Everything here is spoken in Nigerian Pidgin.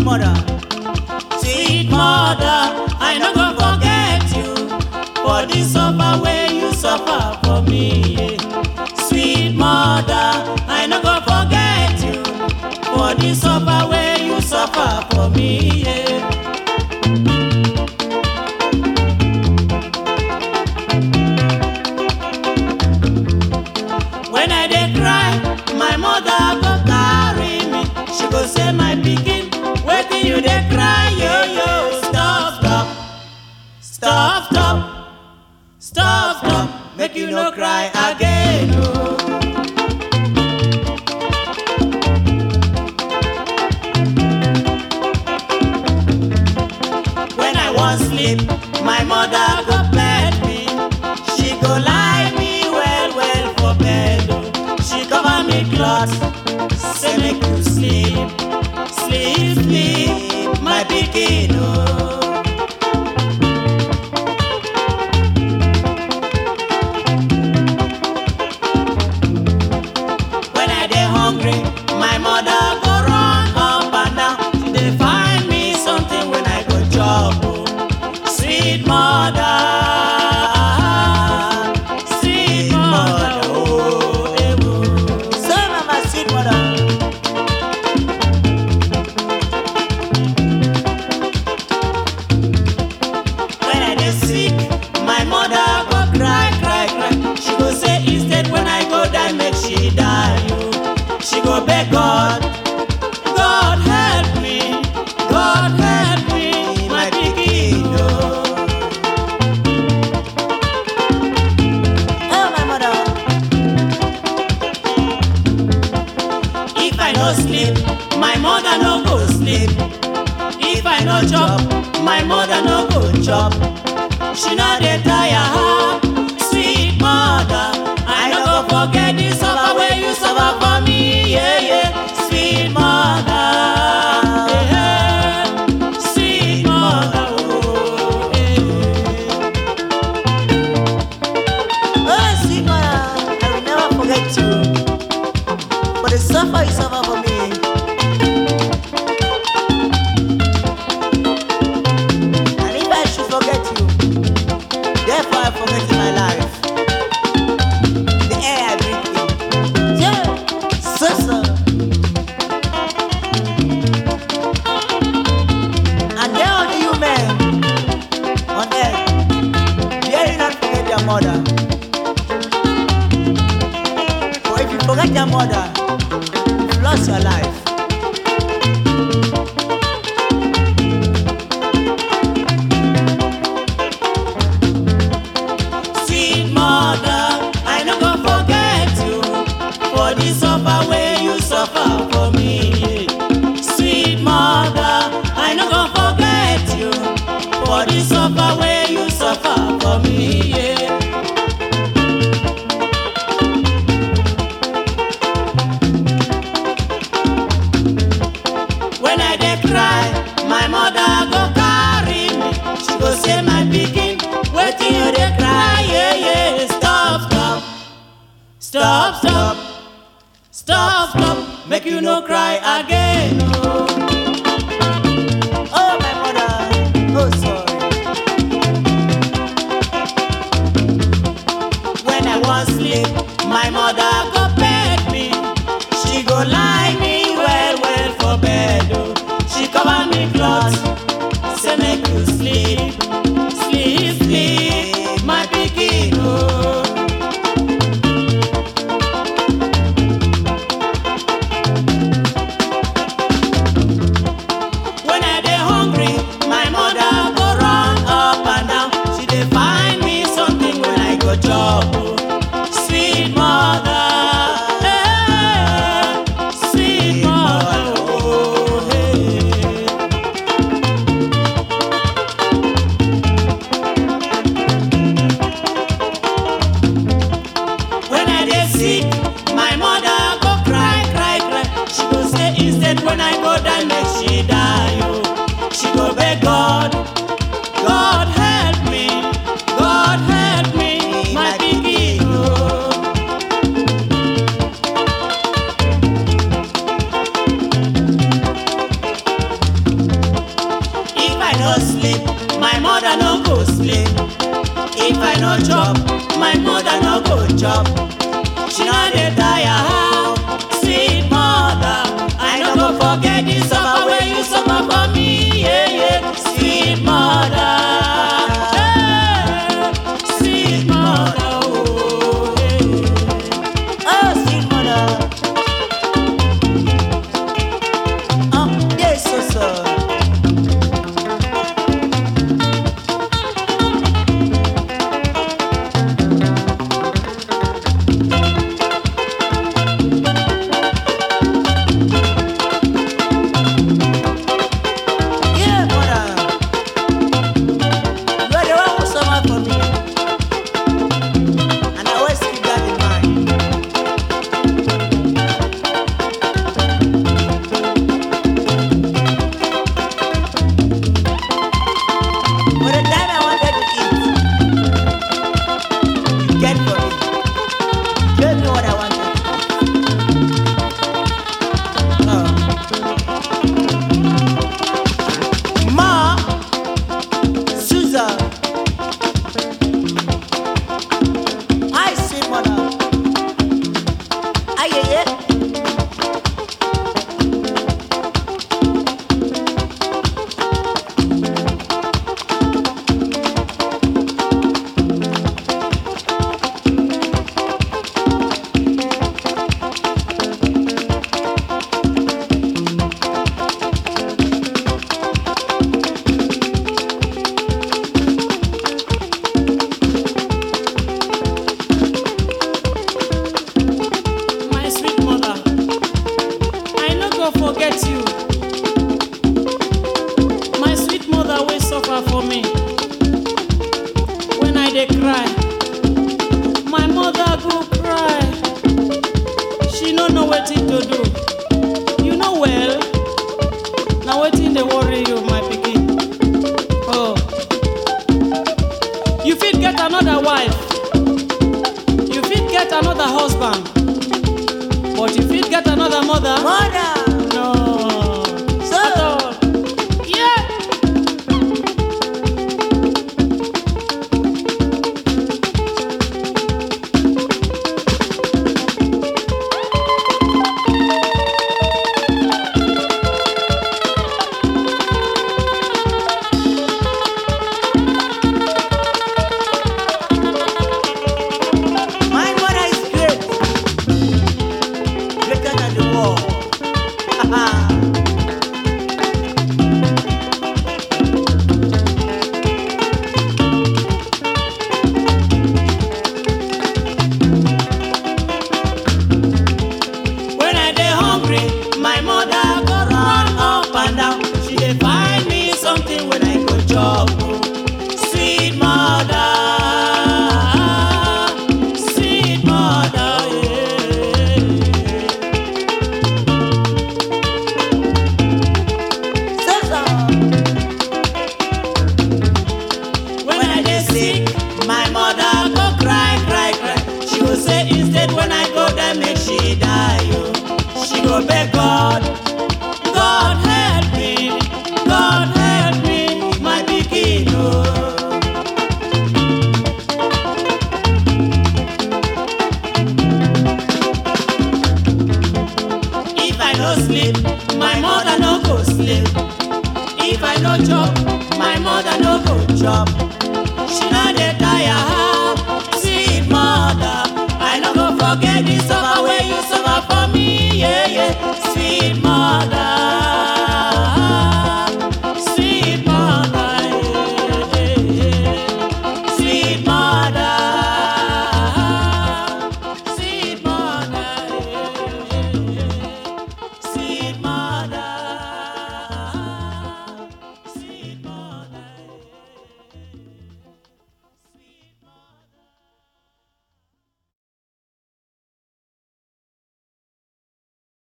mother. Sweet mother, I no go forget you for the suffer wey you suffer for me. Sweet mother, I no go forget you for the suffer wey you suffer for me. Yeah. When I dey cry, my mother go carry me. She go say, my pikin, wetin you dey cry, yo yo. Stop, stop, stop, stop, stop, stop. Make you no cry again, oh. When I wan sleep, my mother go bed me. She go lie me well well for bed. oh. She cover me cloth, say make you sleep, sleep, sleep, my pikin oh. When I dey hungry, my mother go run up and down. She dey find me something when I go chop. oh. Sweet mother, sweet mother, oh, eh, oh. So mama, sweet mother. When I dey sick, my mother go cry, cry, cry. She go say instead when I go die, make she die. Oh. She go beg God, God help me, God help me, my pikin. Oh. Oh, my mother. If I no sleep, my mother no go sleep. If I no chop, my mother no go chop. She no dey tire her, sweet mother. I no go forget the suffer wey you suffer for me, yeah yeah. Sweet mother, yeah, yeah. sweet mother, oh, yeah. Oh, sweet mother, I will never forget you. For the suffer you suffer for me. And if I should forget you, therefore I forget my life. The air I breathe in. Yeah, so so. And there are the human on earth, dare you not forget your mother. For if you forget your mother, you lost your life. Sweet mother, I no go forget you for the suffer wey you suffer for me. Sweet mother, I no go forget you for the suffer wey you suffer for me. Yeah. When I dey cry, my mother go carry me. She go say, my pikin, wetin you dey cry? Yeah, yeah. Stop, stop, stop, stop, stop, stop. Make you no cry again. Oh. Oh, my mother, oh, sorry. When I wan sleep, my mother go beg me. She go lie me well well for bed. Oh. She cover me cloth, say make you sleep, sleep, sleep, my pikin. Oh. no sleep, my mother no go sleep. If I no chop, my mother no go chop. She no dey tire how, sweet mother. I no go forget the suffer wey you suffer for me, yeah yeah. Sweet mother, hey, sweet mother, oh yeah. Oh, sweet mother. Oh, yes, so so. Yeah, mother. You are the one who suffer for me. And I always keep that in mind. For the time I wanted to eat, you get for me. Gave me what I wanted. Oh. Ma, Susan, I see mother. Aye, aye, aye. My sweet mother, I no go forget you. My sweet mother wey suffer for me. When I dey cry, my mother go cry. She no know wetin to do. You know well, na wetin dey worry you, my pikin. Oh, you fit get another wife. You fit get another husband. But you fit get another mother? Mother, No. So- At all. Yeah. my mother is great. Greater than the world. When I dey hungry, my mother go run up and down. She dey find me something when I go chop. oh. Sweet mother, sweet mother, yeah. Susan, When I dey sick, my mother go cry, cry, cry. She go say instead when I go there make she die. Oh. She go beg God, God help me, God help me, my pikin. Oh. If I no sleep, my mother no go sleep. If I no chop, my mother no go chop. She no dey tire how, sweet mother. I no go forget the suffer wey you suffer for me, yeah yeah. Sweet